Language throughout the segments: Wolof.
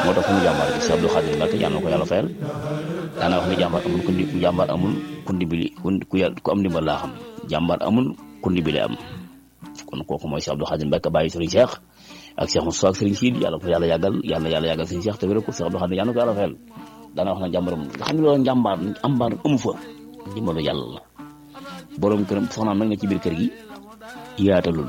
moo tax fu mu jàmbaar bi si Abdou Khadir Mbacke yàlla na ko yàlla fayal daana wax ne jàmbaar amul ku ndi jàmbaar amul ku ndimbali ku yàlla ku am ndimbal laa xam jàmbaar amul ku ndimbali am kon kooku mooy si Abdou Khadir Mbacke bàyyi Serigne Cheikh ak Cheikh Moussa ak Serigne Sidi yàlla ko yàlla yàggal yàlla yàlla yàggal Serigne Cheikh te wéral ko si Abdou Khadir yàlla na ko yàlla fayal daana wax na jàmbaar amul nga xam ne loolu njàmbaar ambaar amu fa ndimbalu yàlla la borom këram soxnaam nag na ci biir kër gi yaatalul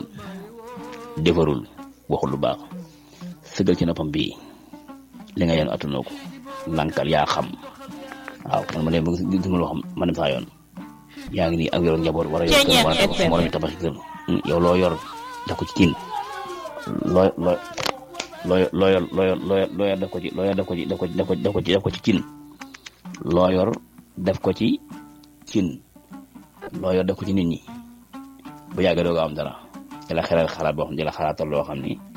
defarul waxul lu baax sëgal ci noppam bii li nga yeen attanoo ko lankal yaa xam waaw man ma dem ba gis ma loo xam ma dem saa yoon yaa ngi nii ak yoroon njaboot war a yor kër war a tabax moromi tabax kër yow loo yor def ko ci tiin loo loo loo loo yor loo yor loo yor def ko ci loo yor def ko ci def ko def ko def ko ci def ko ci cin loo yor def ko ci cin loo yor def ko ci nit ñi bu yàggee doo am dara di la xelal xalaat boo xam ne di la xalaatal loo xam ni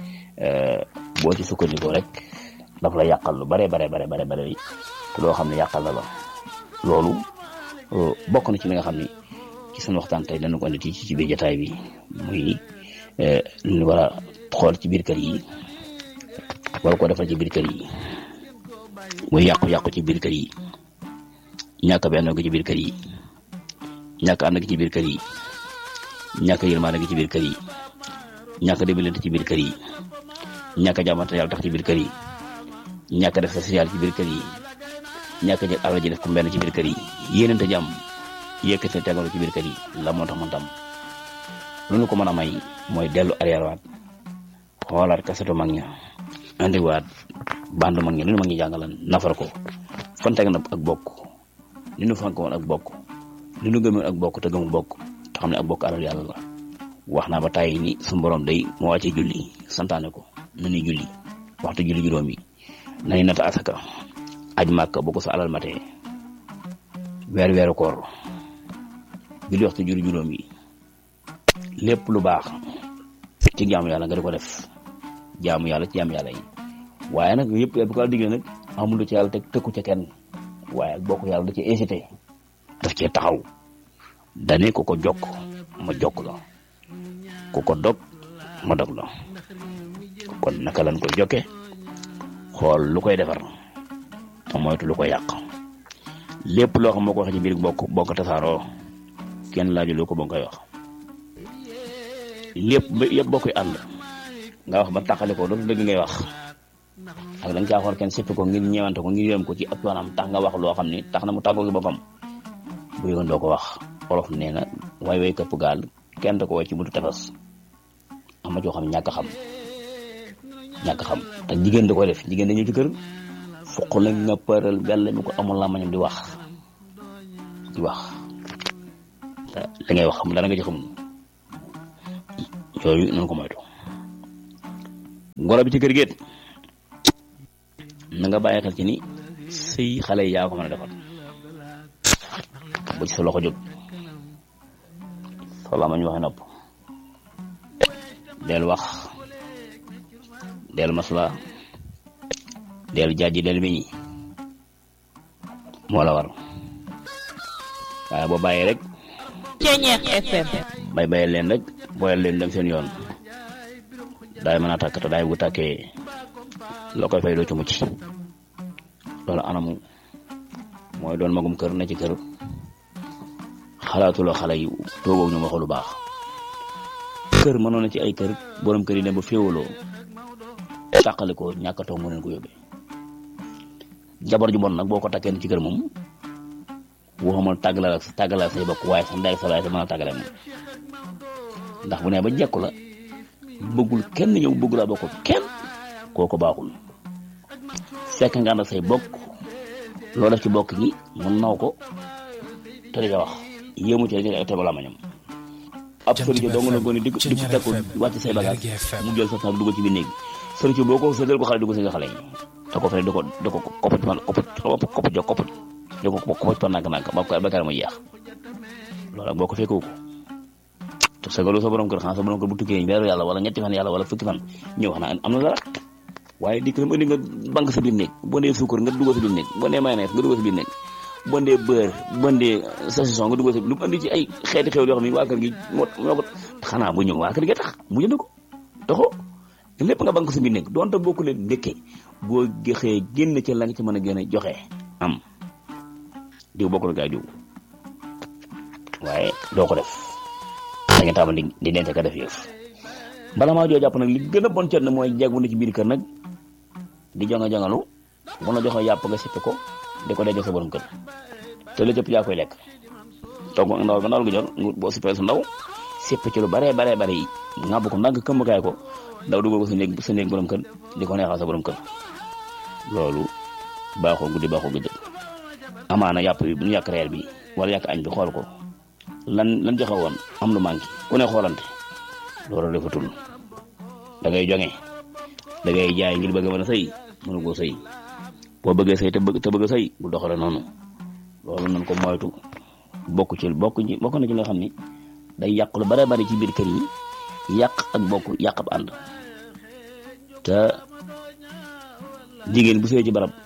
boo ci sukkandikoo rek daf la yàqal lu bare bare bare bare bare te loo xam ne yàqal na la loolu bokk na ci li nga xam ni ci sunu waxtaan tey dana ko andi ci ci biir jotaay bi muy lu ñu war a xool ci biir kër yi war ko defal ci biir kër yi muy yàqu-yàqu ci biir kër yi ñàkk benn gi ci biir kër yi ñàkk ànd gi ci biir kër yi ñàkk yërmaande gi ci biir kër yi ñàkk dimbalante ci biir kër yi ñàkk jàmmante yàlla tax ci biir kër yi ñàkk def social ci biir kër yi ñàkk jël alal ji def ko benn ci biir kër yi yéenante jàmm yëkkate tegalu ci biir kër yi la moo tax man tam lu ñu ko mën a may mooy dellu arrière waat xoolaat kasetu mag ña andiwaat band mag ña lu ñu mag ñi jàngalan nafar ko fan teg na ak bokk li ñu fank woon ak bokk li ñu gëmoon ak bokk te gëmu bokk te xam ne ak bokk alal yàlla la wax naa ba tàyyi ni suñu borom day moo wàccee julli santaane ko na ñuy julli waxtu julli juróom yi nañu nata asaka aj màkk boo ko sa alal matee weer weeru koor julli waxtu julli juróom yi lépp lu baax ci jaamu yàlla nga di ko def jaamu yàlla ci jaamu yàlla yi waaye nag yëpp bu ko diggee nag amul ci yàlla teg tëkku ca kenn waaye ak bokk yàlla da ci incité daf cee taxaw dane ko ko jokk ma jokk la ku ko dog ma dog la kon naka lañ koy jokke xool lu koy defar te moytu lu koy yàq lépp loo xam moo ko waxee ci biir bokk bokk tasaaroo kenn laaju lu ko ba nga koy wax lépp yëpp boo koy ànd nga wax ba taxale ko dootu dëgg ngay wax ak da nga caa xool kenn sippi ko ngir ñëwante ko ngir yërëm ko ci ëpp yoonam tax nga wax loo xam ni tax na mu tàggoo gi boppam bu yëgoon doo ko wax olof nee na way way këpp gaal kenn da ko way ci buntu tefes am na coo xam ñàkk xam ñàkk xam te jigéen da koy def jigéen dañu ci kër foq la nga përal bell mi ko amul làmmañam di wax di wax te li ngay wax xam dara nga ci xam yooyu nañ ko moytu ngoro bi ci kër géet na nga bàyyi xel ci ni sëy xale yi yaa ko mën a defal bu ci sa loxo jóg soo làmmañ waxe nopp del wax del masla del jaaji del miñi moo la war waaye boo bàyyee rek Ceñeex FM bay bàyyi leen rek booyal leen dem seen yoon daay mën a tàkk te daay bu tàkkee loo koy fay doo ci mucc loolu anamu mooy doon magum kër na ci kër xalaatuloo xale yi toogoog ñu waxu lu baax kër mënoon na ci ay kër borom kër yi ne ba féewaloo tàqali ko ñàkk a toog mu leen ko yóbbee jabar ju bon nag boo ko takkee ci kër moom waxuma tàggalal ak tàggalal say bokk waaye sax ndey sa waaye sa mën a tàggale moom ndax bu ne ba jekku la bëggul kenn ñëw bëggu laa bokk kenn kooku baaxul fekk nga ànd ak say bokk loo def ci bokk gi mun naw ko te di wax yéemu ci rek tegu la mañam ab sëriñ dong na gone di ko di ko teg ko wàcc say bagage mu jël sa saak dugg ci biir néeg sëriñ boo ko sëdal ko xale dugg si nga xale yi te ko fay di ko di ko koppati fan koppati koppati jo koppati di ko koppati fan nànk-nànk ba ba kare mu jeex loolu ak boo ko fekkoo ko te sagalu sa borom kër xanaa sa borom kër bu tukkee weeru yàlla wala ñetti fan yàlla wala fukki fan ñëw wax na am na dara waaye di ko indi nga banque sa biir néeg boo dee suukar nga dugg sa biir néeg boo dee mayonnaise nga dugg sa biir néeg boo dee beurre boo dee saucisson nga dugg sa lu mu andi ci ay xeeti xew yoo xam ne waa kër gi moo moo ko xanaa bu ñëw waa kër gi tax mu jënd ko taxoo lépp nga banque sa biir nekk donte bokku leen ndékkee boo gexee génn ci la nga ci mën a gën a joxe am diw bokkul gaay diw waaye doo ko def da nga tàmbali di di dente ka def yëf bala maa joo jàpp nag li gën a bon cet na mooy jegwu na ci biir kër nag di jonga jongalu bu la joxee yàpp nga sippi ko di ko dee sa borom kër te la cëpp yaa koy lekk togg ndaw ba ndaw gi jot boo sippee su ndaw sipp ci lu bare bare bare yi ngàbb ko ndànk këmm kaay ko daw dugal ko sa néeg sa néeg borom kër di ko neexal sa borom kër loolu baaxoo guddi baaxoo guddi amaana yàpp bi bu ñu yàq reer bi wala yàq añ bi xool ko lan lan joxe woon am lu manqué ku ne xoolante loolu defatul da ngay joŋe da ngay jaay ngir bëgg a mën a sëy mënu koo sëy boo bëggee sëy te bëgg te bëgg a sëy bu doxale noonu loolu nañ ko moytu bokk ci bokk ci bokk na ci nga xam ni day yàq lu bare bari ci biir kër yi yàq ak bokk yàq ab ànd te jigéen bu sëy ci barab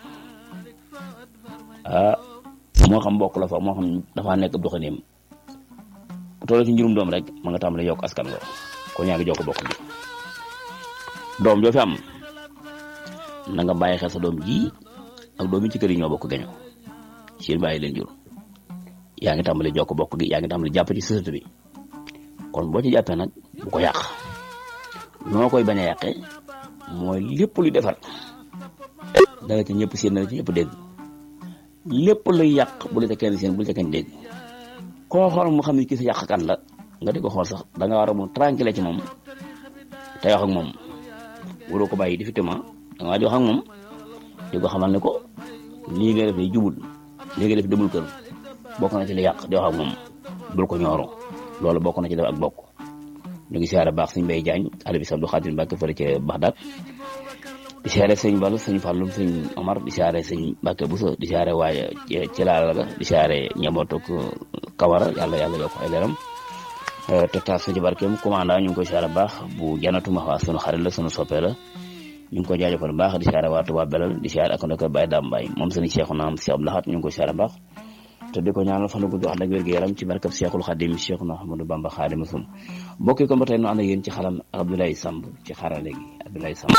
ah moo xam bokk la fa moo xam dafa nekk ab doxaneem bu toll ci njurum doom rek ma nga tàmbali yokk askan nga ko ñaa ngi jokk bokk bi doom joo fi am na nga bàyyi xel sa doom ji ak doom yi ci kër yi ñoo bokk gaño seen bàyyi leen jur yaa ngi tàmbali jokk bokk gi yaa ngi tàmbali jàpp ci société bi kon boo ci jàppee nag bu ko yàq noo koy bañ a yàqee mooy lépp luy defar danga ci ñëpp seen danga ci ñëpp dégg lépp luy yàq bu la ca kenn seen bu la ca kenn dégg koo xool mu xam ne kii sa yàqkat la nga di ko xool sax da nga war a mu tranquille ci moom te wax ak moom waroo ko bàyyi difficilement da nga di wax ak moom di ko xamal ne ko lii nga def ni jubul lii nga def demul kër bokk na ci li yàq di wax ak moom bul ko ñooro loolu bokk na ci def ak bokk ñu ngi siyaare baax sëñ Mbay Jaañ alibi Abdou Xaadir Mbàkke fële ca Baxdaad di siyaare sëñ Balu sëñ Fàllum sëñ Omar di siyaare sëñ Mbàkke Buso di siyaare waaye ci laala ga di siyaare ñebootuk Kawara yàlla yàlla yokk ay leeram te taas sa ci barkeem commandant ñu ngi koy siyaare baax bu janatu ma waa sunu xarit la sunu soppee la ñu ngi ko jaajëfal baax di siyaare waa Tuubaa Belal di siyaare ak ndokk Baye Dame Mbaye moom sëñ Cheikhu naam Cheikh Abdou Lahad ñu ngi koy siyaare baax te di ko ñaanal fan gudd ànd ak wér-gu-yaram ci barkab Cheikhul Khadim Cheikhuna Ahmadou Bamba Khadimu Rasul mbokk yi kon ba tey nu ànd ak yéen ci xalam Abdoulaye Samb ci xarale gi Abdoulaye Samb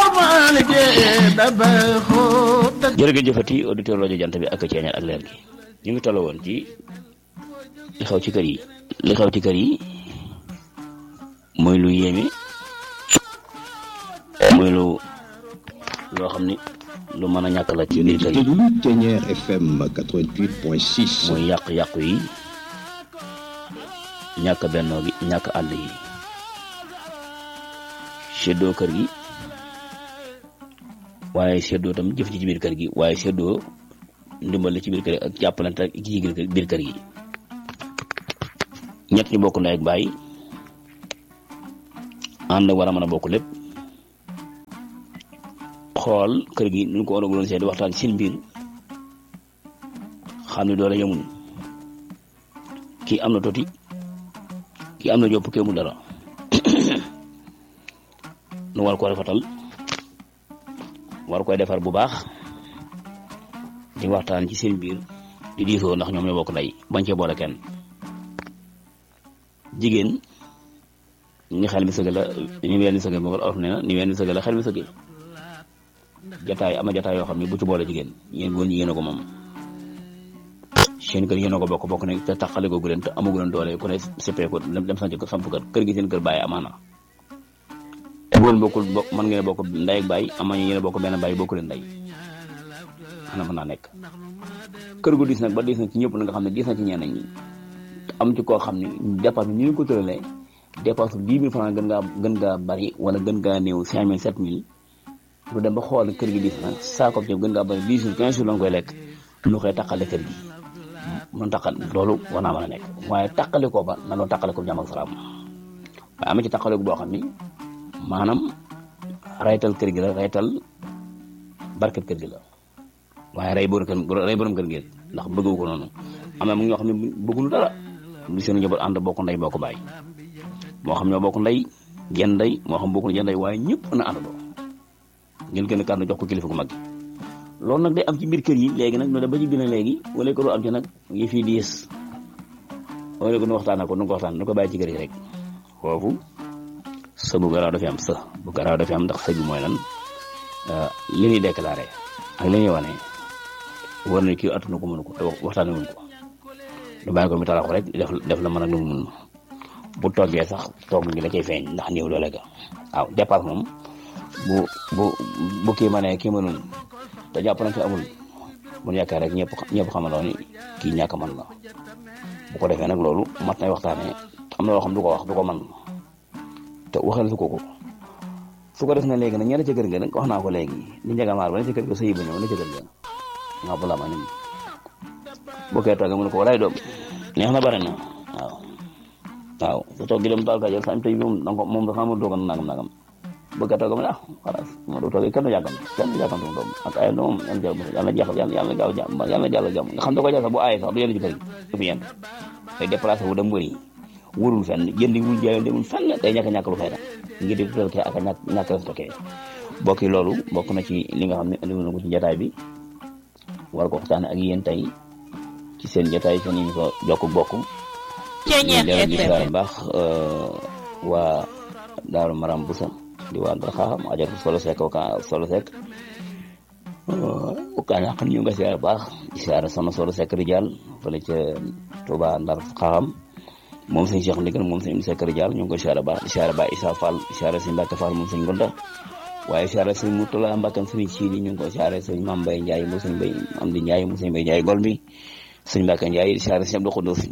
jërëjëf jëfati auditeur rajo jant bi ak ceeñal ak leer gi ñu ngi toll woon ci li xew ci kër yi li xew ci kër yi mooy lu yéeme mooy lu loo xam ni lu mën a ñàkk la ci biir kër yi Ténière FM 88.6 mooy yàq-yàqu yi ñàkk bennoo gi ñàkk ànd yi seddoo kër gi waaye seddoo tam jëf ji ci biir kër gi waaye seddoo ndimbal ci biir kër gi ak jàppalante ak ci biir kër gi ñett ñu bokk ndey ak baay ànd war a mën a bokk lépp xool kër gi nu ko war a di waxtaan seen biir xam ne doole yemul kii am na toti kii am na jopp kee mu dara nu war ko rafetal war koy defar bu baax di waxtaan ci seen biir di diisoo ndax ñoom ñoo bokk ndey bañ cee boole kenn jigéen ni xel mi sëgg la ni ween ni sëgg moom olof nee na ni ween ni sëgg la xel mi sëgg jataay ama jataay yoo xam ne bu ci boole jigéen yéen góor ñi yéen a ko moom seen kër yéen a ko bokk bokk ne te taxale ko leen te amagu leen doole ku ne seppee ko dem sanc ko samp kër kër gi seen kër bàyyi amaana góor bokkul bokk mën ngeen a bokk ndey ak bàyyi ama ñu yéen a bokk benn bàyyi bokku leen ndey ana mën naa nekk kër gu diis nag ba diis na ci ñëpp na nga xam ne diis na ci ñenn ñi am ci koo xam ne dépense bi ñu ngi ko tëralee dépense bi dix mille francs gën ngaa gën ngaa bari wala gën ngaa néew cinq mille sept mille lu dem ba xool kër gi diis na saako ceeb gën ngaa bari dix jours quinze jours la nga koy lekk lu koy taqale kër gi mun taqal loolu war naa mën a nekk waaye taqale ko ba na doon taqale ko jàmm ak salaam waaye ama ci taqale ko boo xam ni maanaam raytal kër gi la raytal barket kër gi la waaye ray borom kër ray borom kër gi ndax bëggu ko noonu am na mu ñoo xam ne bëggul dara lu seen njaboot ànd bokk ndey bokk bàyyi moo xam ñoo bokk ndey genn ndey moo xam bokk genn ndey waaye ñëpp na àndandoo ngeen gën a kàddu jox ko kilifa gu mag gi loolu nag day am ci biir kër yi léegi nag no ba ci biir léegi wala ko am ci nag yi fii diis wala ko nu waxtaan ko nu ko waxtaan nu ko bàyyi ci kër yi rek foofu sa bu garaaw dafay am sa bu garaaw dafay am ndax sëy bi mooy lan li ñuy déclaré ak li ñuy wane war na kii attuna ko mënu ko te waxtaane wuñ ko du bàyyi ko mi talax rek def def la mën ak lu mu mun bu toggee sax toog ngi la cay feeñ ndax néew doole ga waaw dépasse moom bu bu bu kii ma ne kii mënul te jàpp nañ ci amul mun yaakaar rek ñëpp ñëpp xamandoo ni kii ñàkk man la bu ko defee nag loolu mat nay waxtaanee am na loo xam du ko wax du ko man te waxal su ko ko su ko def na léegi nag ñenn ca kër ga nag wax naa ko léegi li njëga maar ba ne ca kër ga sëyi ba ñëw ne ca kër ga nga bu la ma nim bu kee toogee mu ne ko walaay doom neex na bare na waaw waaw su toog gi dem taal ka jël sañ tey moom danga ko moom da xamul toogan nangam nangam bu kee toogee mu ne ah xalaas ma do toogee kenn du yàggam kenn du yàggam doom ak ay doom yan jàll yàlla na jeexal yàlla na gaaw jàmm yàlla na jàll jàmm nga xam da ko jàll sax bu aaye sax du yenn ci kër gi fi yenn day déplacé wu dem wëri wërul fenn jëndi wul jaay demul fenn day ñàkk ñàkk lu fay def ngir di toké ak ñàkk ñàkk respecté bokki loolu bokk na ci li nga xam ne andi na ko ci jataay bi war ko waxtaane ak yéen tey ci seen jataay seen ñu ko jokk bokk Ceeñeex ñu di FM siyaare baax waa Daaru Maram Busa di waa Ndar Xaaxam ajatu solo sek ka solo sek ka ñàkk ñu nga siyaare baax di siyaare soxna solo sek rijal fële ca Touba Ndar Xaaxam moom sëñ Cheikh Ndigal moom sëñ Moussa Kër Diall ñu ngi koy siyaare baax di siyaare baax Issa Fall di siyaare sëñ Mbacke Fall moom sëñ Gonda waaye siyaare sëñ Moutala Mbacke sëñ Sidi ñu ngi koy siyaare sëñ Mame Mbaye Ndiaye moom sëñ Mbaye am di Ndiaye moom sëñ Mbaye Ndiaye gol mi sëñ Mbacke Ndiaye di siyaare sëñ Abdou Khoudous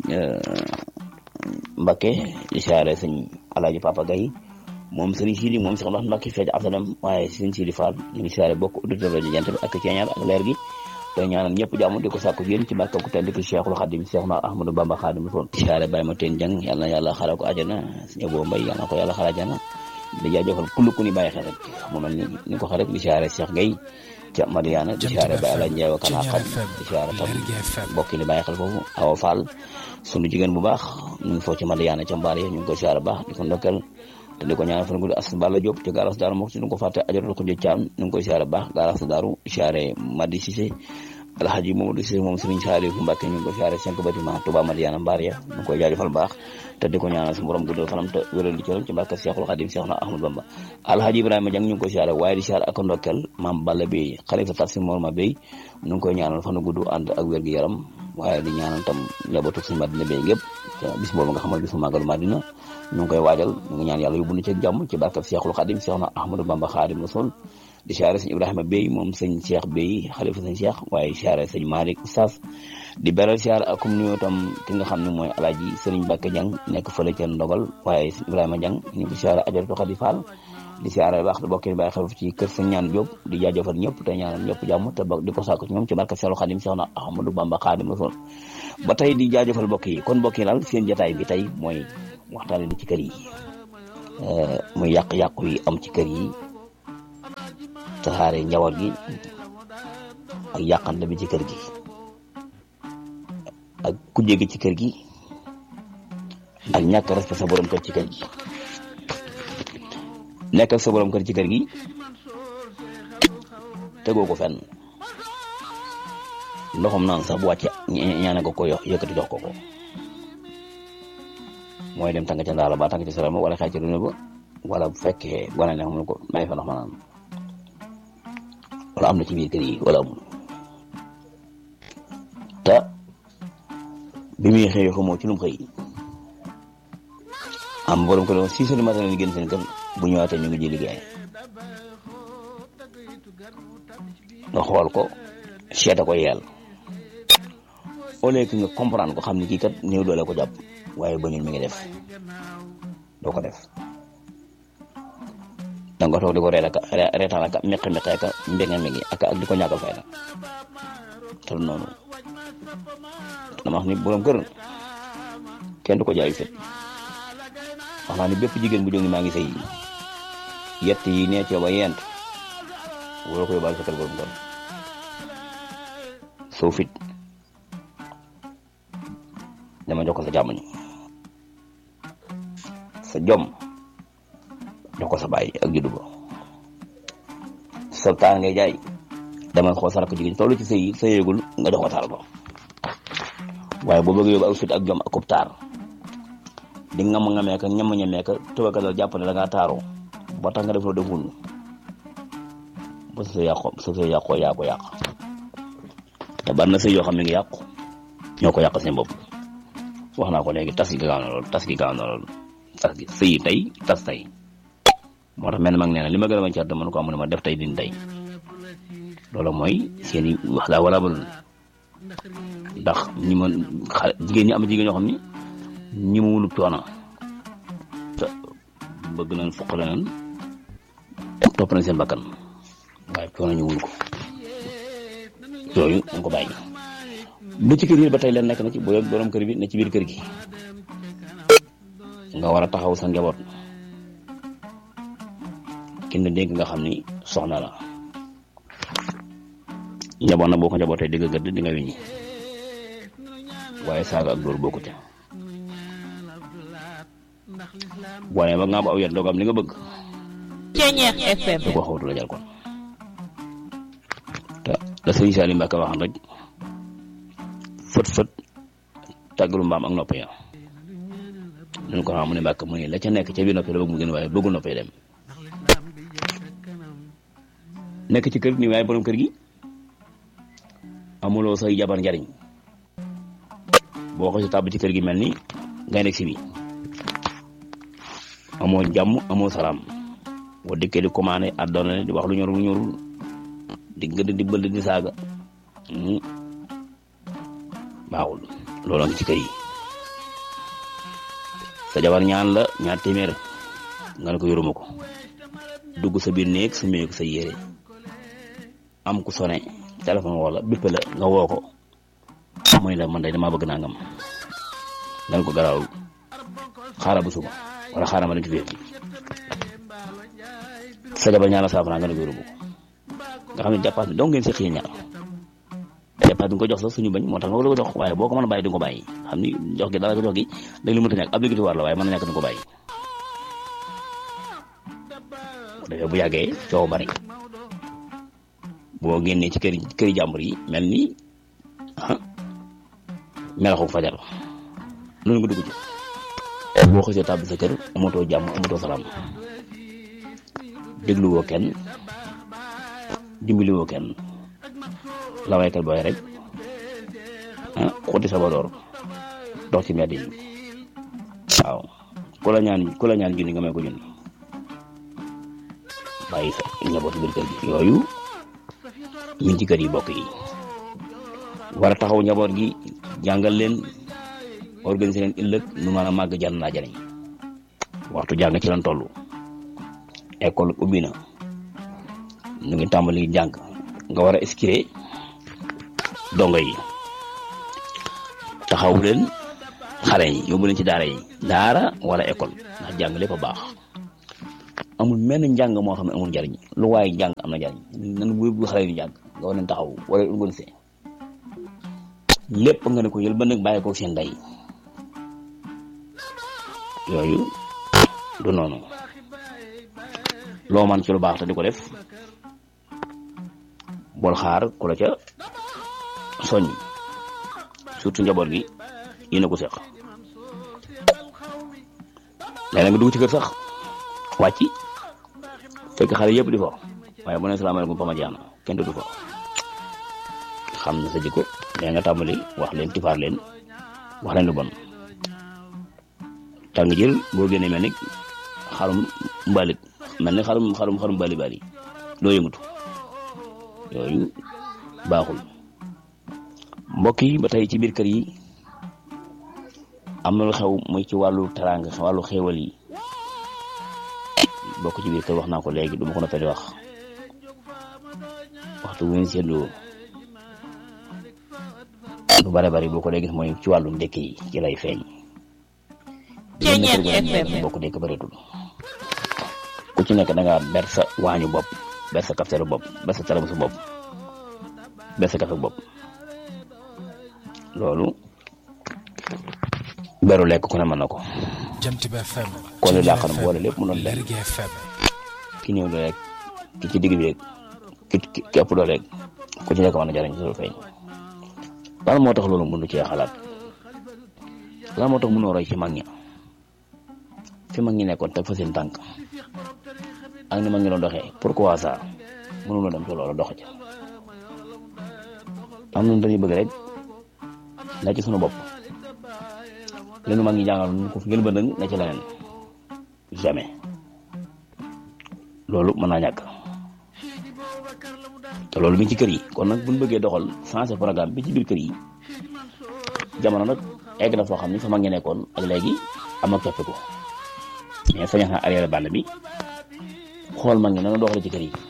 Mbacke di siyaare sëñ Alaaji Papa Gaye moom sëñ Sidi moom Cheikh Mbacke Mbacke feej Absalam waaye sëñ Sidi Fall ñu ngi siyaare bokk auditeur rajo Jant bi ak ceeñaar ak leer gi te ñaanal ñëpp jàmm di ko sàkku yéen ci barke ku tedd ki Cheikhul Khadim Cheikh na Ahmadou Bamba Khadim Rasul siyaare Baye ma teen jang yàlla na yàlla xara ko àjjana suñu boo mbay yàlla na ko yàlla xara àjjana di jaajëfal kullu ku ni bàyyi xel rek mu mel ni ni ko xare rek di siyaare Cheikh Gueye ca Madiana di siyaare Baye Ala Ndiaye wa Kana Xad di siyaare tam mbokk ni bàyyi xel foofu Awa Fall sunu jigéen bu baax ñu ngi foofu ci Madiana ca mbaar ya ñu ngi ko siyaare baax di ko ndokkel te di ko ñaanal fan guddi as Balla Diop ci garas daaru moom si ñu ko fàtte ajotal ko jëccaam ñu ngi koy siyaare baax garas daaru siyaare Madi Cissé alhaji Mamadou Cissé moom Serigne Saliou Mbacke ñu ngi ko siyaare cinq bâtiment Touba Madiana Mbaar ya ñu koy jaajëfal baax te di ko ñaanal su borom guddal fanam te wéral di cëram ci barke Cheikhul Khadim Cheikh na Ahmadou Bamba alhaji Ibrahima Diang ñu ngi koy siyaare waaye di siyaare ak ndokkel Maam Balla Bey xalifa tafsir Morma Bey ñu ngi koy ñaanal fanu gudd ànd ak wér gu yaram waaye di ñaanal tam njabootu suñu Madina Bey gépp te bis boobu nga xamal bisu màggalu Madina ñu ngi koy waajal ñu ngi ñaan yàlla yóbbu ñu ci jàmm ci barke Cheikhul Khadim Cheikh na Ahmadou Bamba Khadim Rasul di siyaare sëñ Ibrahima Bey moom sëñ Cheikh Bey xalifa sëñ Cheikh waaye siyaare sëñ Malick Oustaz di beral siyaare ak comme nuyoo tam ki nga xam ne mooy alaaji Sëriñ Mbacke Diang nekk fële ca Ndogal waaye sëñ Ibrahima Diang ñu ngi siyaare ajaratu Khady Fall di siyaare baax di bokk bàyyi xel ci kër sëñ ñaan Diop di jaajëfal ñëpp te ñaanal ñëpp jàmm te di ko sàkku ci ñoom ci barke Seexul Xadim Seex na Ahmadou Bamba Xaadim Rasul ba tey di jaajëfal mbokk yi kon mbokk yi daal seen jotaay bi tey mooy waxtaane li ci kër yi muy yàq-yàqu yi am ci kër yi tasaare njaboot gi ak yàqante bi ci kër gi ak kujje gi ci kër gi ak ñàkk respect sa borom kër ci kër gi nekk ak sa borom kër ci kër gi tegoo ko fenn ndoxam naan sax bu wàcce ñaane ko ko yox yëkkati jox ko ko mooy dem tàng ca ndaala ba tàng ca sarama wala xëy ci duna ba wala bu fekkee gone ne xam ne ko may fa ndox ma naan wala am na ci biir kër yi wala amul te bi muy xëy xamoo ci lu mu xëy am borom ko doon six heures du matin lañu génn seen kër bu ñëwaatee ñu ngi ji liggéey nga xool ko seeta ko yeel au lieu que nga comprendre ko xam ni kii kat néew doole ko jàpp waaye ba ñun mi ngi def doo ko def da nga toog di ko reet aka reetaan aka meqi meqi aka mbége mbége aka ak di ko ñàkkal fayda te du noonu dama wax ni borom kër kenn du ko jaayu fit wax naa ni bépp jigéen bu jóg ni maa ngi sëy yett yi nee ci ba yent wala ko yóbbaale sa kër borom kër soo fit dama jox ko sa jàmm ñi sa jom jox ko sa bàyyi ak juddu ba sa taar ngay jaay dama xool sa rakk jigéen tollu ci sëy sa yéegul nga jox ko taar ba waaye boo bëggee yóbbu ak fit ak jom ak kub taar di ngam ngamee ka ñam ñamee ka tubaka dal jàpp ne da ngaa taaroo ba tax nga def loo deful ba sa yàqoo sa sa yàqoo yaa ko yàq te bari na sëy yoo xam ne ngi yàqu ñoo ko yàq seen bopp wax naa ko léegi tas gi gaaw na lool tas gi gaaw na lool tas gi sëy tey tas tey moo tax mel mag nee na li ma gën a bañ ci àdduna ko amu ne ma def tey din tey loolu mooy seen i wax daa wala balul ndax ñi ma xale jigéen ñi am jigéen ñoo xam ni ñi ma wulub coono te bëgg nañ foq nañ topp nañ seen bakkan waaye coono ñu wul ko yooyu dañ ko bàyyi bu ci kër yi ba tey leen nekk na ci boo borom kër bi ne ci biir kër gi nga war a taxaw sa njaboot kenn dénk nga xam ni soxna la njaboot na boo ko njabootee digg gëdd di nga wiñi waaye saaga ak dóor bokku ca boo nee ba nga am aw yet doo am li nga bëgg Ceñeex FM du ko xawtu la jal kon te la sëriñ Salim Mbacke waxan rek fët fët tàggalu mbaam ak nopp ya ñu ko xam mu ne Mbacke mu ne la ca nekk ca biir nopp la bëgg mu gën waaye bëggul nopp yi dem nekk ci kër ni waaye borom kër gi amuloo say jabar njariñ boo ko si tàbb ci kër gi mel ni ngay nekk si bi amoo jàmm amoo salaam boo dikkee di commandé àddona di wax lu ñorul lu ñorul di gëdd di bëld di saaga baaxul loolu ngi ci kër yi sa jabar ñaan la ñaar téeméer nga ne ko yoruma ko dugg sa biir néeg su meeku sa yére am ku sone téléphone wala bippe la nga woo ko mooy la man day damaa bëgg nangam nga ne ko garaawul xaaral bu suba wala xaaral ma dem ci biir sa jabar ñaan la saafara nga ne ko yoruma ko nga xam ne jàppaat bi donc ngeen si xëy ñaar jàppaat bi nga ko jox sax suñu bañ moo tax nga ko jox waaye boo ko mën a bàyyi di nga ko bàyyi xam ni jox gi dara ko jox gi dañ lu mënta ñàkk obligatoire la waaye mën na ñàkk di nga ko bàyyi dafay bu yàggee coow bari boo génnee ci kër këri jàmbur yi mel ni ah melaxu fajar loolu nga dugg ci boo xësee tàbbi sa kër amatoo jàmm amatoo salaam dégluwoo kenn dimbaliwoo kenn la waykat booy rek ah xuti sa badoor dox ci mbedd yi waaw ku la ñaan ku la ñaan junni nga may ko junni bàyyi sa njabootu biir kër gi yooyu min ci kër yi bokk yi war a taxaw njaboot gi jàngal leen organiser leen ëllëg nu mën a màgg jan naa jariñ waxtu jàng ci lan toll école ubbi na ñu ngi tàmbali jàng nga war a escuré dongo yi taxaw leen xale yi yóbbu leen ci daara yi daara wala école ndax jàng lépp a baax amul menn njàng moo xam ne amul njariñ lu waaye jàng am na njariñ nan bu bu xale yi jàng nga war leen taxaw wala organisé lépp nga ne ko yël ba nag bàyyi ko seen ndey yooyu du noonu loo man ci lu baax te di ko def bool xaar ku la ca soññ surtout njaboot gi yéen a ko seq léeg nga dugg ci kër sax wàcc fekk xale yëpp di fo waaye bu ne salaamaaleykum pama jaana kenn du fa xam na sa jikko léegi nga tàmbali wax leen tifaar leen wax leen lu bon tàng jël boo génnee mel ni xarum mbalit mel ni xarum xarum xarum bali bali doo yëngatu yooyu baaxul mbokk yi ba tey ci biir kër yi am na lu xew muy ci wàllu teraanga wàllu xéewal yi bokk ci biir kër wax naa ko léegi du ma ko noppee di wax waxtu wu ñu seetloo lu bare bari boo ko dee gis mooy ci wàllu ndekk yi ci lay feeñ. Ceeñeer FM bokk dëkk bëreetul ku ci nekk da ngaa ber sa waañu bopp ber sa kafteeru bopp ber sa taramusu bopp ber sa kafe bopp loolu beru lekk ku ne mën na ko. Jant bi FM. kon li laaxal boole lépp mu doon benn Lergui FM. ki ñëw doole rek ki ci digg bi rek ki ki ki ëpp doole rek ku ci nekk mën na jariñ loolu feeñ lan moo tax loolu mënu cee xalaat lan moo tax mënoo roy ci mag ña fi mag ñi nekkoon teg fa seen tànk ak ni mag ñi doon doxee pourquoi ça mënuloo dem ci loolu dox ca am nañu dañuy bëgg rek na ci sunu bopp leenu mag ñi jàngal ñu ko fi ngeen bëndëng na ci leneen jamais loolu mën naa ñàkk te loolu mi ngi ci kër yi kon nag buñ bëggee doxal changé programme bi ci biir kër yi jamono nag egg na foo xam ni fa mag ñi nekkoon ak léegi am na coppiku mais sañax na arrière bande bi xool mag ñi na doxale ci kër yi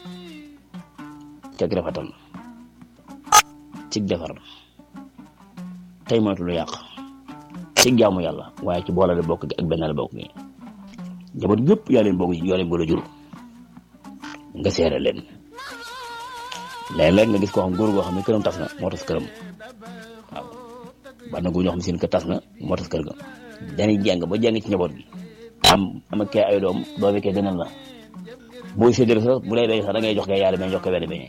ceg rafetal cig defar tey moytu lu yàq cig jaamu yàlla waaye ci boolale bokk gi ak benn la bokk gi njaboot yëpp yaa leen bokk yoo leen boole jur nga seere leen léeg-léeg nga gis koo xam góor goo xam ne këram tas na moo tas këram waaw ban na góor ñoo xam ne seen kër tas na moo tas kër ga dañuy jàng ba jàng ci njaboot gi am am kee ay doom doomi kee gënal la booy séddale sax bu lay bay sax da ngay jox kee yaari mais jox ko wenn beñe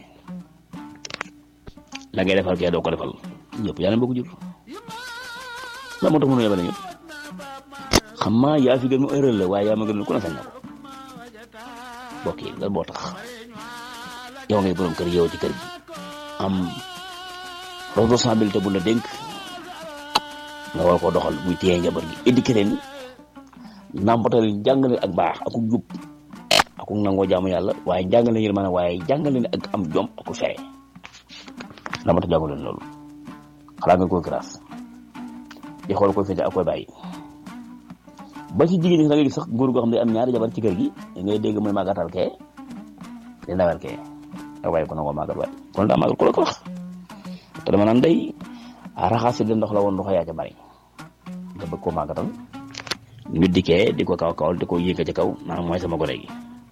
la ngay defal kee doo ko defal ñëpp yaa leen bokk jur la moo tax mënu yebale ñëpp xam maa yaa fi gën mu erreur la waaye yaa ma gën ku ne sañ na ko bokk yi lan moo tax yow ngay borom kër yow ci kër gi am responsabilité bu la dénk nga war koo doxal muy téye njaboot gi éduqué leen nàmpatal jàngale ak baax ak jub ak nangoo jaamu yàlla waaye jàngale leen maanaam waaye jàngale leen ak am jom ak fere la ma tax jàngu leen loolu xalaat nga koy grâce di xool koy fete ak koy bàyyi ba ci jigéen ñi da ngay gis sax góor goo xam ne am ñaari jabar ci kër gi ngay dégg mooy màggatal kee di ndawal kee ak waaye ko nangoo màggal waay kon daa màggal ku la ko wax te dama naan day raxas si de ndox la woon ndox yaa ca bari nga bëgg koo màggatal ñu dikkee di ko kaw kawal di ko yéega ci kaw naan mooy sama gone gi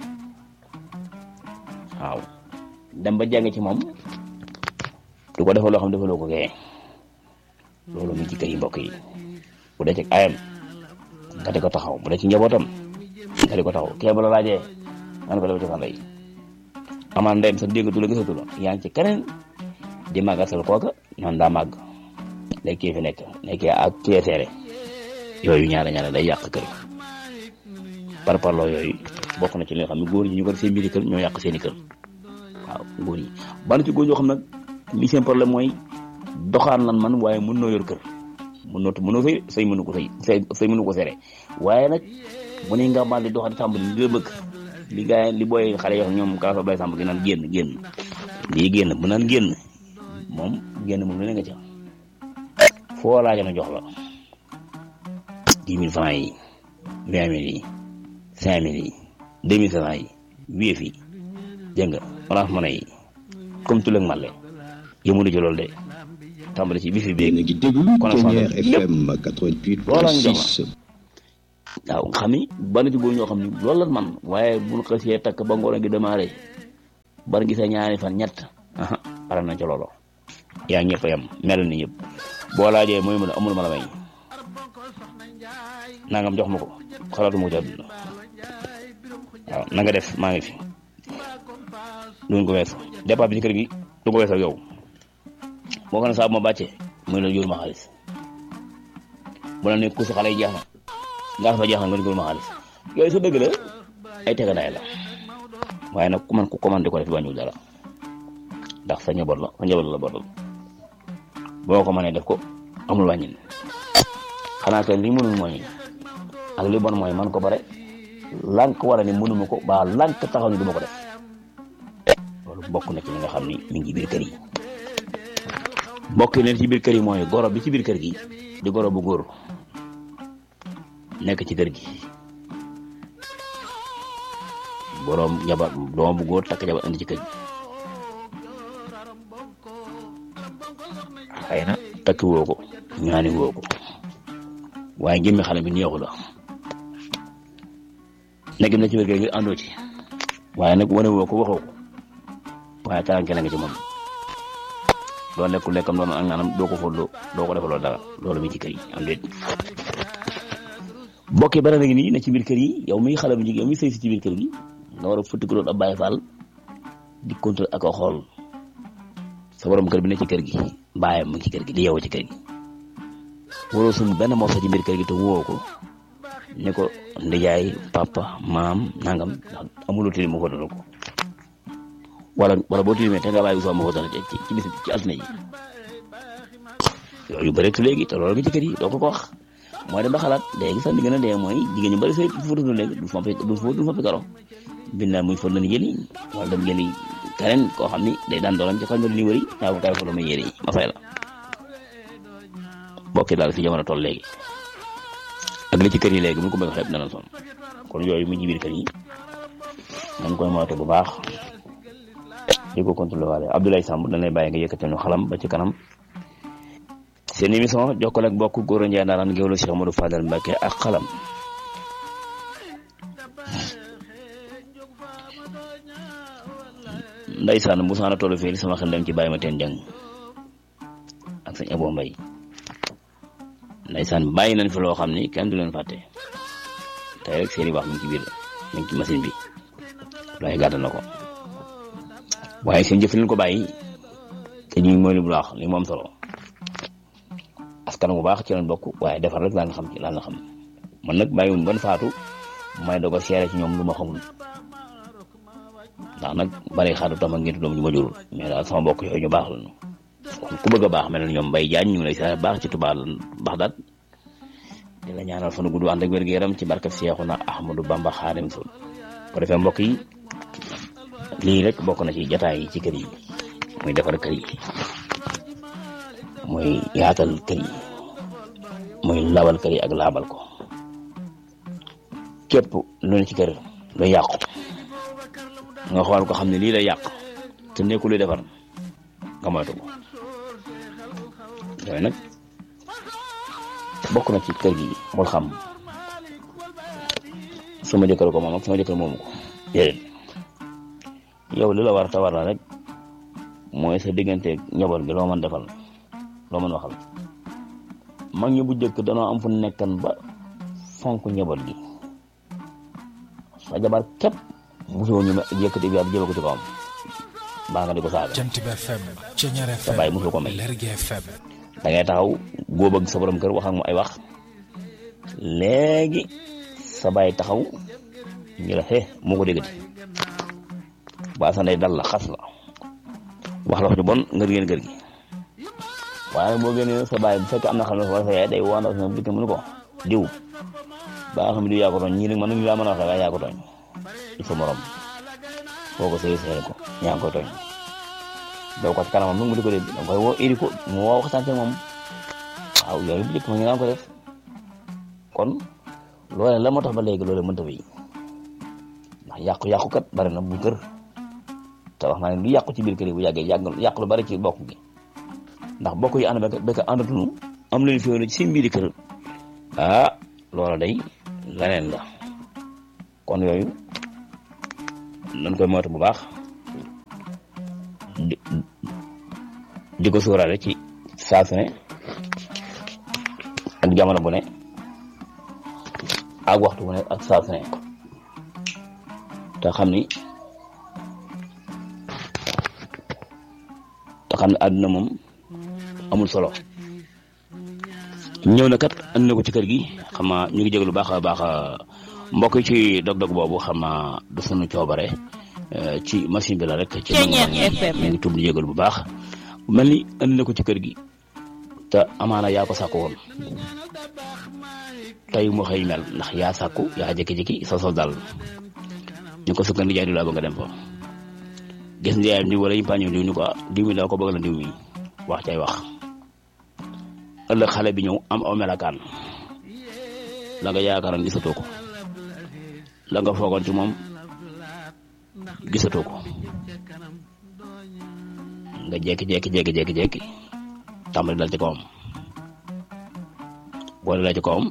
waaw dem ba jàng ci moom du ko defal loo xam defaloo ko kee loolu mi ci kër yi mbokk yi bu dee ci ayam nga di ko taxaw bu dee ci njabootam nga di ko taxaw kee bu la laajee nga ne ko def ci fan lay amaan ndeyam sax déggatu la gisatu la yaa ngi ci keneen di màggasal kooka noonu daa màgg léegi kii fi nekk nekkee ak kii seere yooyu ñaare ñaare day yàq kër par parloo yooyu bokk na ci li nga xam ne góor ñi ñu ko def seen mbiri kër ñoo yàq seen i kër waaw góor ñi bana ci góor ñoo xam nag li seen problème mooy doxaan lan man waaye mën noo yor kër mën noo mënoo sëy sëy mënu ko sëy sëy sëy mënu ko sere waaye nag mu ne nga mal di doxaan tàmbali li la bëgg li gaay li booy xale yoo xam ñoom kaaso bay sàmb gi naan génn génn lii génn bu naan génn moom génn moom lu ne nga ca foo laaja na jox la dix mille francs yi vingt mille yi cinq mille yi deux mille cinq cent yi wéef yi dégg nga orange money yi comme tulleeg màlle yëmunu ci loolu de tàmbali ci bi fi yéen a béeg ngi déglu Tonnerre FM 88.6 waaw nga xam ni bari ci góor ñoo xam ni loolu la man waaye buñ xësee takk ba ngoon gi démarré bari gisee ñaari fan ñett aha pare na ci loolu yaa ñëpp yam mel ni ñëpp boo laajee mooy mën a amul ma la may nangam jox ma ko xalaatu ma ko ci àdduna waaw na nga def maa ngi fi duñ ko weesu départ bi ci kër gi du ko weesu ak yow boo ko ne saa bu ma bàccee muy la yóbbu ma xaalis bu la ne ku si xale yi jeex na nga fa jeex na nga dugal ma xaalis yooyu sa dëgg la ay teganaay la waaye nag ku man ku commandé ko def wàññiwul dara ndax sa njaboot la sa njaboot la bootal boo ko mënee def ko amul wàññin xanaa kay li mënul mooy ak li bon mooy man ko bare lànk wala ni mënuma ko ba lànk taxaw ni du ma ko def loolu bokk na ci li nga xam ni mi ngi biir kër yi mbokk yi leen ci biir kër yi mooy goro bi ci biir kër gi di goro bu góor nekk ci kër gi boroom jabar doom bu góor takk jabar indi ci kër gi xëy na takki woo ko ñaani woo ko waaye jëmmi xale bi neexu la nekk na ci biir kër gi àndoo ci waaye nag wane woo ko waxoo ko waaye taranke la nga ci moom doo lekkul lekkam doon ak naanam doo ko fóotloo doo ko defaloo dara loolu mi ci kër yi am déet mbokk yi bare na ngi nii ne ci biir kër yi yow miy xale bu jigéen yow miy sëy si ci biir kër gi nga war a futti ko doon ab bàyyi faal di contrôle ak a xool sa borom kër bi ne ci kër gi bàyyam mu ngi ci kër gi di yeewoo ci kër gi waroo sum benn morso ci biir kër gi te woo ko ne ko ndijaay papa maam nangam ndax amuloo tilim mu fóotal ko wala wala boo tilimee te nga bàyyi soo ma fóotal ci ci bis ci altine yi yooyu bëri tu léegi te loolu nga ci kër yi doo ko ko wax mooy dem ba xalaat léegi sax li gën a dee mooy jigéen ñu bëri sëy fóotatu léegi du fompi du fóot du fompi karo bind naa muy fóot la ni jëli wala dem jëli keneen koo xam ni day daan doolam ci koñ ba li wëri naa ko kaay fóot ma yére yi ma fay la bokki daal fi jamono toll léegi ak li ci kër yi léegi mu ko bëgg xeeb dana son kon yooyu mu ci biir kër yi nañ koy moytu bu baax di ko contrôlé waale Abdoulaye Samb dañ lay bàyyi nga yëkkate ñu xalam ba ci kanam seen émission jokkoo ak bokk góor a njaay naaraan géwlu Cheikh Modou Fadal Mbacke ak xalam ndeysaan bu saana tollu fii sama xel dem ci bàyyi ma teen jàng ak sëñ Abo Mbay ndeysaan bàyyi nañ fi loo xam ni kenn du leen fàtte tey rek seeni wax mi ngi ci biir mi ngi ci machine bi lay gàttal na ko waaye seen jëf leen ko bàyyi te ñu mooy li bu baax li moom solo askan bu baax ci lañ bokk waaye defar rek laan xam ci laan xam man nag bàyyiwun ban faatu may doog a seere ci ñoom lu ma xamul ndax nag bari xaatu tam ak ngeen doom ñu ma jurul mais daal sama bokk yooyu ñu baax lañu kon ku bëgg a baax mel na ñoom bay jaañ ñu ngi lay seere baax ci tubaab baax daal di la ñaanal fan gudd ànd ak wér gu yaram ci barkab Seexuna Ahmadu Bamba Xaadim Rasul ko defee mbokk yi lii rek bokk na ci jataay yi ci kër yi muy defar kër yi muy yaatal kër yi muy lawal kër yi ak laabal ko képp lu ne ci kër lu yàqu nga xool ko xam ne lii lay yàq te nekkul luy defar nga moytu ko yooyu nag bokk na ci kër gi bul xam sama jëkkër ko moom ak sama jëkkër moomu ko déedéet yow li la war te war la rek mooy sa diggante njaboot gi loo mën defal loo mën waxal mag ñi bu njëkk danoo am fu nekkan ba fonk njaboot gi sa jabar képp mosoo ñu yëkkati bi ab jëme ko ci kawam baa nga di ko saaga Jant bi FM Ceñeer sa FM bàyyi mosul ko may Lergui FM da ngay taxaw góob ak sa borom kër wax ak mu ay wax léegi sa bàyyi taxaw ñu la xee moo ko déggati waa sa ndey dal la xas la wax la wax ju bon nga génn kër gi waaye nag boo génnee sa bàyyi bu fekkee am na xam ne wala sa yaay day waa ndaw si moom dikk mënu ko diw ba nga xam ne diw yaa ko tooñ ñii nag man nañu laa mën a waxee waaye yaa ko tooñ il faut morom foo ko sëy sëy ko yaa ngi koy tooñ doo ko ci kanamam nag mu di ko dégg da nga koy woo iri ko mu woo waxtaan ci moom waaw yooyu bu njëkk ma ñu naan ko def kon loole la moo tax ba léegi loole mënta bi ndax yàqu-yàqu kat bari na bu kër te wax naa ne lu yàqu ci biir kër yi bu yàggee yàgg yàqu lu bari ci bokk gi ndax bokk yi ànd ba ka àndatunu am leen fi ci seen biir kër ah loola day leneen la kon yooyu nañ koy moytu bu baax di di ko sóoraale ci saa su ne ak jamono bu ne ak waxtu bu ne ak saa su ne te xam ni te xam ne àdduna moom amul solo ñëw na kat andi na ko ci kër gi xam naa ñu ngi jégalu baax a baax mbokk yi ci dog-dog boobu xam naa du sunu coobare eh, ci machine bi la rek. ci Ceeñeer nangu-nangu FM. ñu ngi tudd di jégalu bu baax mel ni andi na ko ci kër gi te amaana yaa ko sàkku woon tey mu xëy mel ndax yaa sàkku yaa jékki-jékki sa sol dal ñu ko sukkan di jaay di la ba nga dem fa gis nga yaayam diw wala yi paañoo diw ñu ko ah diw mi daa ko bëgg la diw mi wax cay wax ëllëg xale bi ñëw am aw melakaan la nga yaakaaroon gisatoo ko la nga foogoon ci moom gisatoo ko nga jékki-jékki jékki-jékki jékki tàmbali dal ci kawam boole dal ci kawam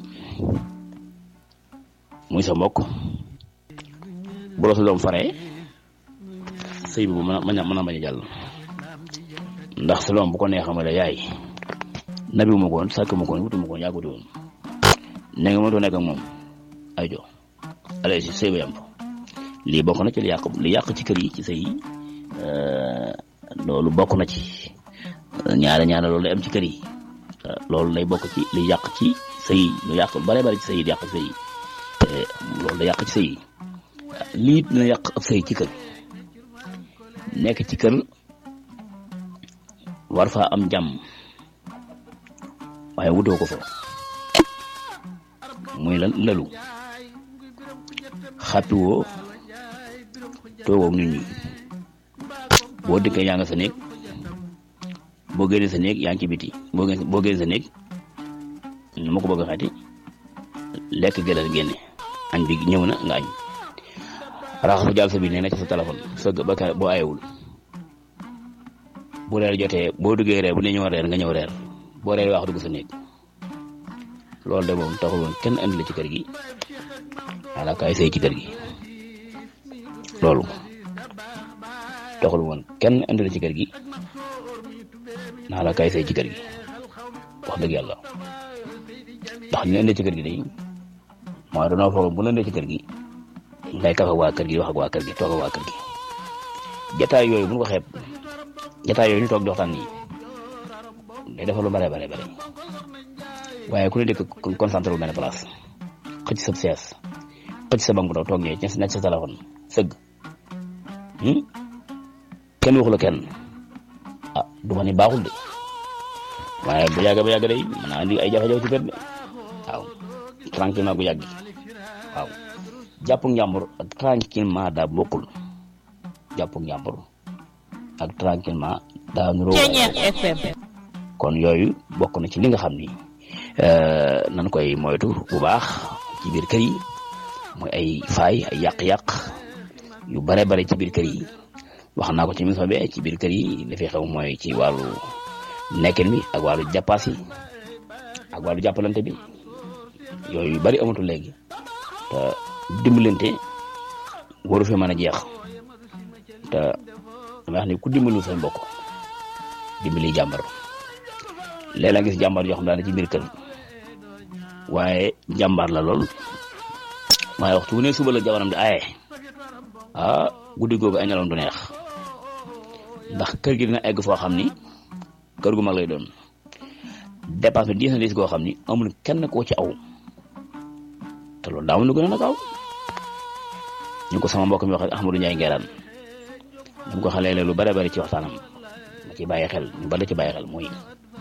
muy sa mbokk bu la sa doom faree sëy bi bu mën a mën a mën a bañ a jàll ndax sa doom bu ko neexee ma la yaay nabi ma ko woon sàkk ma ko woon wutu ma ko woon yaa ko wuti woon ne nga mënatoo nekk ak moom ay jo allez si sëy ba yam fa lii bokk na ci li yàq li yàq ci kër yi ci sëy yi euh, loolu bokk na ci ñaare ñaare loolu lay am ci kër yi loolu lay bokk ci li yàq ci sëy yi lu yàq bare bare ci sëy yi di yàq sëy yi loolu da yàq ci sëy lii dina yàq ab sëy ci kër nekk ci kër war faa am jàmm waaye wutoo ko fa muy lan lalu xàppi woo toogoog nit ñi boo dëkkee yaa nga sa néeg boo génnee sa néeg yaa ngi ci biti boo génne boo génnee sa néeg nu ma ko bëgg a xati lekk gëlal génne añ bi ñëw na nga añ raxasu jàll sa bi nee na ci sa téléphone sëgg ba ka boo ayewul bu reer jotee boo duggee reer bu ne ñëw reer nga ñëw reer boo reer wax dugg sa néeg loolu de moom taxul woon kenn andi la ci kër gi wala kaay sëy ci kër gi loolu taxul woon kenn andi la ci kër gi naa la kaay sëy ci kër gi wax dëgg yàlla ndax ñu indi ci kër gi day mooy dañoo foog bu ñu indi ci kër gi ngay kafa waa kër gi wax ak waa kër gi toog ak waa kër gi jataay yooyu bu ñu ko xeeb jataay yooyu ñu toog di waxtaan nii day defal lu bare bare bare waaye ku ne dëkk concentré wu benn place xëcc sa sees xëcc sa banque bu ndaw toog ñee nekk sa téléphone sëgg kenn waxu la kenn ah du ma ni baaxul de waaye bu yàgg ba yàgg day mën naa andi ay jafe-jafe ci kër de waaw tranquillement bu yàgg waaw jàpp njàmbur ak tranquillement daa bokkul jàpp njàmbur ak tranquillement daa nuroo Ceñeex FM kon yooyu bokk na ci li nga xam ni nan koy moytu bu baax ci biir kër yi mooy ay faay ay yàq-yàq yu bare bare ci biir kër yi wax naa ko ci émission bi ci biir kër yi li fi xew mooy ci wàllu nekkin bi ak wàllu jàppaas yi ak wàllu jàppalante bi yooyu yu bari amatul léegi te dimbalante waru fi mën a jeex te dama wax ni ku dimbalu say mbokk dimbali jàmbar léeg-léeg gis jàmbar yoo xam daal ci biir kër waaye jàmbaar la lool waaye waxtu wu ne suba la jabaram di aaye ah guddi googu ay nelaw du neex ndax kër gi dina egg foo xam ni kër gu mag lay doon dépense bi diis na diis goo xam ni amul kenn koo ci aw te loolu daaw lu gën a nag aw ñu ko sama mbokk mi wax ak Ahmadou Ndiaye Ngeeraan ñu ko xalee lu bare bari ci waxtaanam ma ci bàyyi xel ñu bari ci bàyyi xel mooy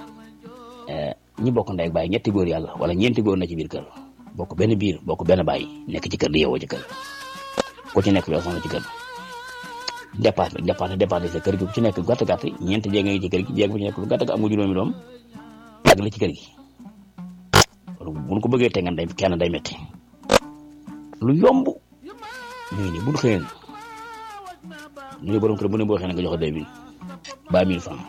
ñi bokk ndey ak baay ñetti góor yàlla wala ñeenti góor na ci biir kër bokk benn biir bokk benn baay nekk ci kër di yeewoo ci kër ku ci nekk yoo soxna ci kër dépasse bi dépasse dépasse sa kër gi ku ci nekk gàtt gàtt ñeenti jéeg ngi ci kër gi jéeg bu ci nekk lu gàtt am nga juróomi doom yàgg la ci kër gi bu ñu ko bëggee tengan day kenn day metti lu yomb ñu ngi nii bu ñu xëyeen ñu ne borom kër bu ne boo xëyee nga joxe deux mille ba mille francs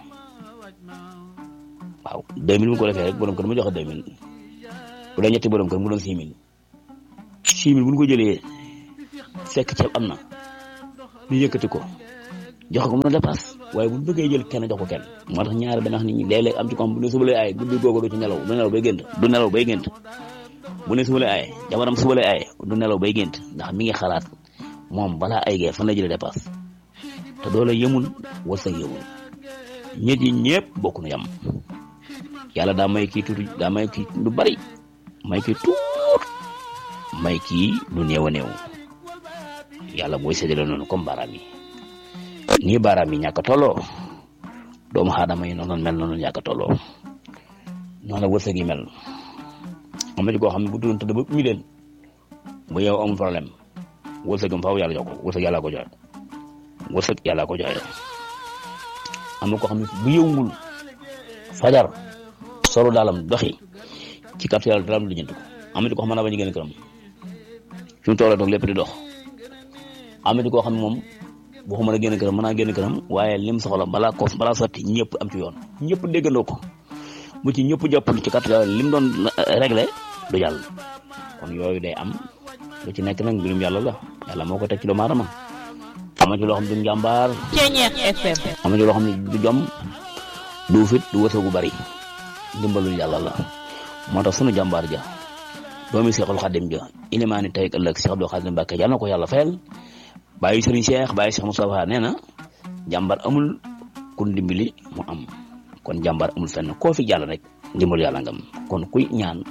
waaw deux mille bu ko defee rek borom kër mu joxe deux mille bu dee ñetti borom kër mu doon six mille six mille bu ñu ko jëlee fekk ceeb am na ñu yëkkati ko joxe ko mën a dépasse waaye bu ñu bëggee jël kenn jox ko kenn moo tax ñaari dana wax nit ñi léeg-léeg am ci ko xam bu ne suba lay aaye guddi googu du ci nelaw du nelaw bay gént du nelaw bay gént bu ne suba lay aaye jabaram suba lay aaye du nelaw bay gént ndax mi ngi xalaat moom balaa ay gee fan la jëlee dépasse te doole yemul wërsëg yemul ñett yi ñëpp bokk na yam yàlla daa may kii tuuti daa may kii lu bari may kii tuut may kii lu néew a néew yàlla mooy séddale noonu comme baaraam yi nii baaraam yi ñàkk a tolloo doomu aadama yi noonu mel noonu ñàkk a tolloo noonu la wërsëg yi mel am na ci koo xam ne bu doon tëdd ba ñu leen bu yow amul problème wërsëgam faaw yàlla jox ko wërsëg yàlla ko joxe wërsëg yàlla ko joxe am na koo xam ne bu yëwul fajar solo daalam doxi ci kàttu yàlla dara du lijjanti ko am na ci koo xam ne ba ñu génn këram fi mu toll toog lépp di dox am na ci koo xam ne moom waxuma la génn këram mën naa génn këram waaye lim soxla balaa ko balaa sotti ñëpp am ci yoon ñëpp déggandoo ko bu ci ñëpp jàppul ci kàttu yàlla lim doon réglé du jàll kon yooyu day am lu ci nekk nag mbirum yàlla la yàlla moo ko teg ci doomu aadama am na ci loo xam ne du njàmbaar Ceñeex FM am na ci loo xam ne du jom du fit du wërsëg gu bari ndimbalul yàlla la moo tax sunu jàmbaar ja doomi Seexul Xadim ja ilimaani tey ëllëg Seex Abdou Xadim Mbàkke yàlla na ko yàlla fayal bàyyi Sëriñ Seex bàyyi Seex Mustafaa nee na jàmbaar amul ku ndimbali mu am kon jàmbaar amul fenn koo fi jàll rek ndimbalu yàlla ngam kon kuy ñaan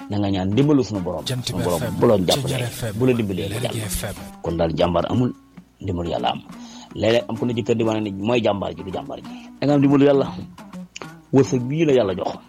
na nga ñaan dimbalu suñu borom Jant suñu bi borom FM, bu la jàppalee Ceñeer FM, bu la dimbalee nga Lergui jàll FM. kon daal jàmbaar amul ndimbalu yàlla am léeg-léeg am ku ne ci kër di wane ni mooy jàmbaar ji du jàmbaar ji da nga am ndimbalu yàlla wërsëg bii la yàlla jox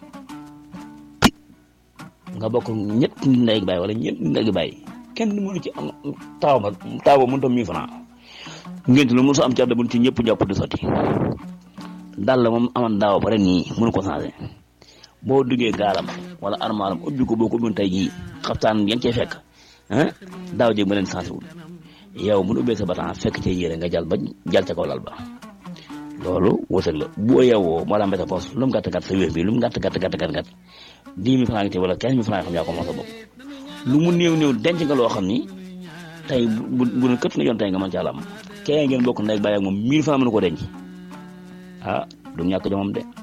nga bokk ñett nit ndey gi bàyyi wala ñeent nit ndey gi bàyyi kenn mënu ci am taaw ba taaw ba mënut a mille francs ngénte lu mësu am ci àdduna ci ñëpp jàpp di sotti daal la moom amoon daaw ba ren nii mënu ko changé boo duggee gaalam wala armaalam ubbi ko boo ko ubbi tey jii xaftaan yan cee fekk ah daaw jéeg ma leen changé wul yow mun ubbee sa batan fekk ca yére nga jàll ba jàll ca kaw lal ba loolu wërsëg la boo yeewoo moo la mbéta poos lu mu gàtt gàtt sa wéef bi lu mu gàtt gàtt gàtt gàtt gàtt dix mille francs ngi ci wala quinze mille francs yoo xam yaa ko moom sa bopp lu mu néew néew denc nga loo xam ni tey bu bu ne kët nga yoon tey nga mën caa am kee ngeen bokk ndey bàyyi ak moom mille francs mënu ko denc ah du ñàkk jomam de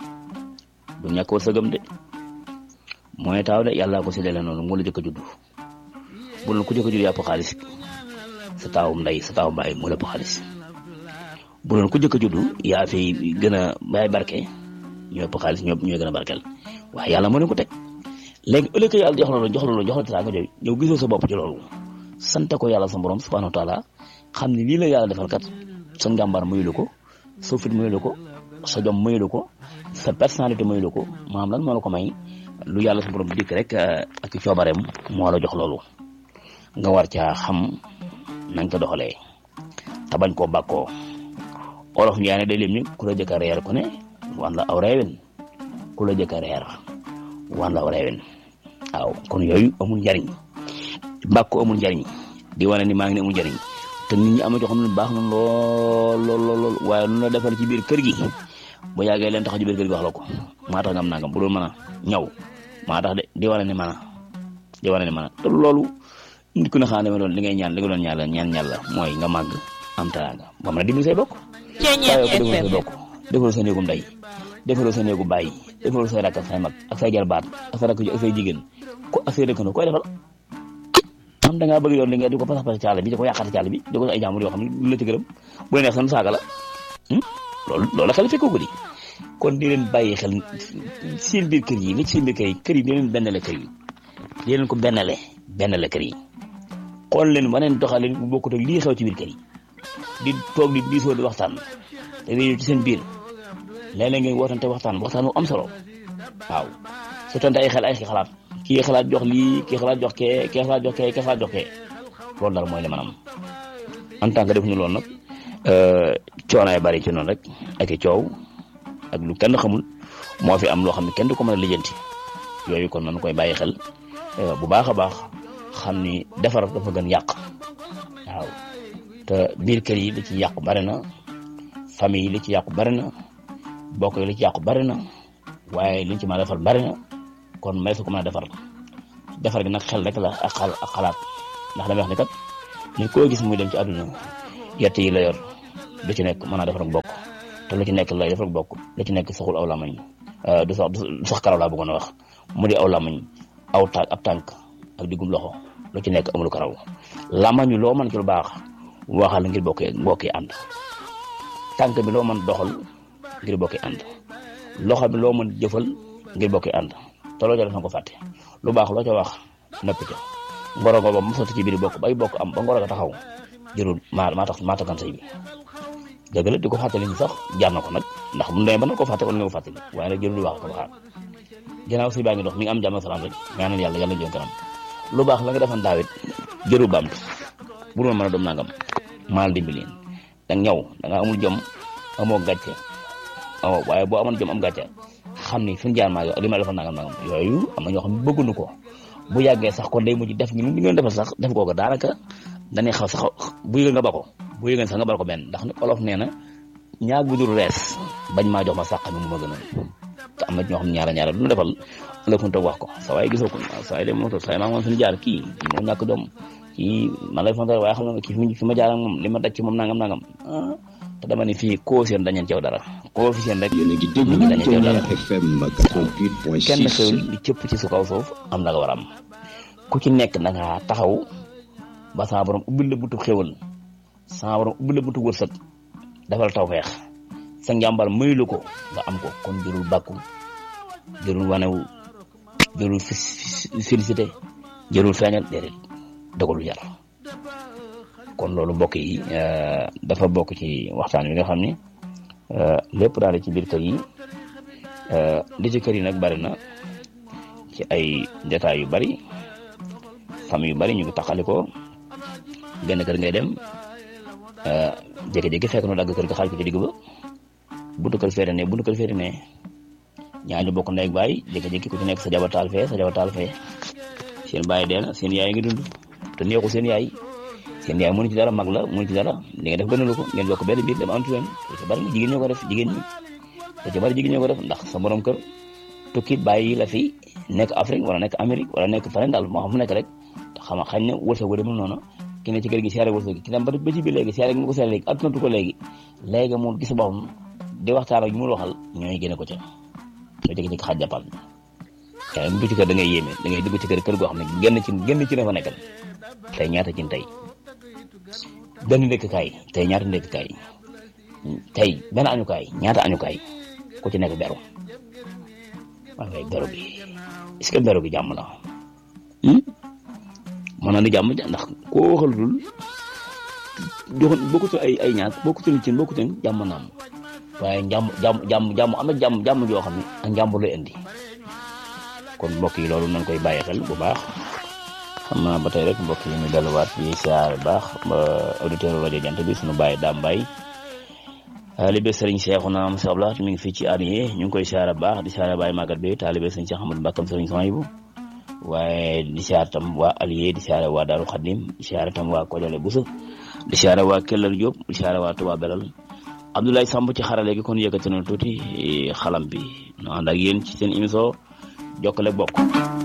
du ñàkk wërsëgam de mooy taaw de yàlla ko séddale noonu moo la jëkk a judd bu doon ku jëkk a judd yàpp xaalis sa taawum ndey sa taawum baay moo la ëpp xaalis bu doon ku jëkk a judd yaa fi gën a bàyyi barke ñoo ëpp xaalis ñoo ñooy gën a barkeel waaye yàlla moo leen ko teg léegi ëllëg yàlla jox la loolu jox la loolu jox la teraanga jooju yow gisoo sa bopp ci loolu sante ko yàlla sa borom subhanahu wa taala xam ne lii la yàlla defal kat sa njàmbaar mayu la ko sa fit mayu la ko sa jom mayu la ko sa personnalité mayu la ko maanaam lan moo la ko may lu yàlla sa borom dikk rek ak coobareem moo la jox loolu nga war caa xam na nga ko doxalee te bañ koo bàkkoo olof Njaay ne day lim ni ku la jëkk a reer ku ne wan la aw reewin ku la jëkk a reer wan la aw reewin waaw kon yooyu amul njariñ bàkkoo amul njariñ di wane ni maa ngi ne amul njariñ te nit ñi am na joo xam ne baax na lool lool lool lool waaye lu la defal ci biir kër gi bu yàggee leen tax ci biir kër gi wax la ko maa tax nga am nangam bu doon mën a ñaw maa tax de di wane ni mën a di wane ni mën a te loolu nit ku ne xanaa dama doon li ngay ñaan li nga doon ñaan la ñaan ñaan la mooy nga màgg am teraanga ba mën a dimbali say bokk Ceñeer waaye ko defaloo say FM bokk defaloo sa néegu ndey defaloo sa néegu bàyyi defaloo say rakk ak say mag ak say jarbaat ak say rakk ak say jigéen ko ak say dëkkandoo koy defal am da ngaa bëgg yoon li nga di ko pasax pasax ci àll bi di ko yàqati ci àll bi di ko ay jàmbur yoo xam ne du la ci gërëm bu la neex san saaga la Hmm? loolu loolu la xel fekkoo ko di kon di leen bàyyi xel seen biir kër yi li ci seen biir kër yi kër yi di leen bennale kër yi di leen ko bennale bennale kër yi xool leen waneen doxalin bu bokkut ak lii xew ci biir kër yi di toog di diisoo di waxtaan te réew ci seen biir léeg-léeg ngeen wootante waxtaan waxtaan wu am solo waaw su tante ay xel ay xalaat kii xalaat jox lii kii xalaat jox kee kii xalaat jox kee kii xalaat jox kee loolu daal mooy li maanaam en tant que defuñu loolu nag coonaay bari ci noonu rek ak i coow ak lu kenn xamul moo fi am loo xam ne kenn du ko mën a lijjanti yooyu kon nañu koy bàyyi xel eh, bu baax a baax xam ni defar dafa gën yàq waaw te biir kër yi li ci yàqu bari na famille yi li ci yàqu bari na bokk yi li ci yàqu bari na waaye liñ ci mën a defar bari na kon may su ko mën a defar defar gi nag xel rek la ak xal ak xalaat ndax damay wax ni kat nit koo gis muy dem ci àdduna yett yi la yor lu ci nekk mën a defar ak bokk te lu ci nekk lay defar ak bokk lu ci nekk saxul aw lamañ du sax du sax karaw laa bëggoon a wax mu di aw lamañ aw tànk ab tànk ak diggum loxo lu ci nekk amul karaw lamañu loo mën ci lu baax waxal ngir bokk bokk yi ànd tànk bi loo mën doxal ngir bokk yi ànd loxo bi loo mën jëfal ngir bokk yi ànd te loo ca def na ko fàtte lu baax loo ca wax nëpp ca ngoro ngo ba mu sotti ci biir bokk bay bokk am ba ngoro ga taxaw jërul maa maa tax maa taxan say bi dëgg la di ko fàttali ñu sax jaar na ko nag ndax bu ñu demee ba na ko fàtte wala nga ko fàttali waaye nag jërul di wax ko waxaat ginnaaw si baa ngi dox mi ngi am jàmm ak salaam rek ñaanal yàlla yàlla jëm kanam lu baax la nga defan daawit jërul baamtu bu doon mën a doom nangam maal dimbali da ñëw da nga amul jom amoo gàcce amoo waaye boo amoon jom am gàcce xam ni fi mu jaar maa yow li ma defal nangam nangam yooyu am na ñoo xam ne bëgguñu ko bu yàggee sax kon day mujj def ñu li ngeen defal sax def koo ko daanaka dañuy xaw sax bu yëgee nga ba ko bu yëgee sax nga bal ko benn ndax ni olof nee na ñaar bu dul rees bañ maa jox ma sàq mi mu ma gën a te am na ñoo xam ne ñaara ñaara lu ñu defal ëllëg fu toog wax ko sa waay gisoo ko sa waay de moo tax sa waay maa moom suñu jaar kii kii moo ñàkk doom kii man lay fonte waaye xam nga kii fi ma jaar ak moom li ma daj ci moom nangam nangam ah te dama ne fii koo seen dañeen ceew dara koo fi seen rek yéen a ngi déglu nit ñi dañeen ceew dara Thiéniere FM kenn 88.6 xewul di cëpp ci su kaw suuf am la nga war a am ku ci nekk da nga taxaw ba sama borom ubbil la buntu xewal sama borom ubbil la buntu wërsëg defal tawfeex sa njàmbar mayu la ko nga am ko kon jërul bàkku jërul wanewu jërul félicité jërul feeñal déedéet dogalu yar kon loolu mbokk yi dafa bokk ci waxtaan wi nga xam ni lépp daal ci biir kër yi li ci kër yi nag bari na ci ay détails yu bari famille yu bari ñu ngi taxalikoo benn kër ngay dem jékki-jékki fekk nu dagg kër ga xaaj ko ci digg ba buntu kër féete ne buntu kër féete ne ñaar ñu bokk ndey ak baay jékki-jékki ku ci nekk sa jabar taal fee sa jabar taal fee seen baay dee na seen yaay ngi dund te neexu seen yaay seen yaay mënu ci dara mag la mënu ci dara li nga def gënalu ko ngeen bokk benn biir dem antu leen lu ci bari jigéen ñoo ko def jigéen ñi lu ci bari jigéen ñoo ko def ndax sa borom kër tukki bàyyi la fi nekk Afrique wala nekk Amérique wala nekk feneen daal moo xam fu nekk rek te xam xañ ne wërsëg demul noonu ki ne ci kër gi seere wërsëg ki dem ba ba ci biir léegi seere gi mu ko seere léegi attanatu ko léegi léegi mu gis boppam di waxtaan ak ñu mu waxal ñooy génne ko ca soo jékki-jékki xaaj jàppal waaye mu dugg ci kër da ngay yéeme da ngay dugg ci kër kër goo xam ne génn ci génn ci ne fa nekkal tey ñaata cin tey benn ndékkaay tey ñaata ndékkaay tey benn añukaay ñaata añukaay ku ci nekk beru waaye waaye beru bi est-ce que beru bi jàmm la mën na ni jàmm ndax koo waxal dul joxoon bokkutul ay ay ñaar bokkutul cin bokkutul jàmm naam waaye jàmm jàmm jàmm jàmm am na jàmm jàmm joo xam ne ak njàmbur lay indi kon mbokk yi loolu nañ koy bàyyi xel bu baax xam naa ba tey rek mbokk yi ñu delluwaat yi siyaar bu baax ba auditeur rajo jant bi suñu bàyyi daam mbay taalibe sëriñ Seexuna am sabla mi ngi fii ci Alié ñu ngi koy siyaar bu baax di siyaar Baye Magat bi taalibe sëriñ Cheikh Ahmadou Mbakkam sëriñ Sohaybu waaye di siyaar tam waa Alié di siyaar waa Daaru Xadim di siyaar tam waa Kojale Buso di siyaar waa Kellar Diop di siyaar waa Touba Belal Abdoulaye Samb ci xarale gi kon yëkkati na tuuti xalam bi ñu ànd ak yéen ci seen émission Jokkale Bokk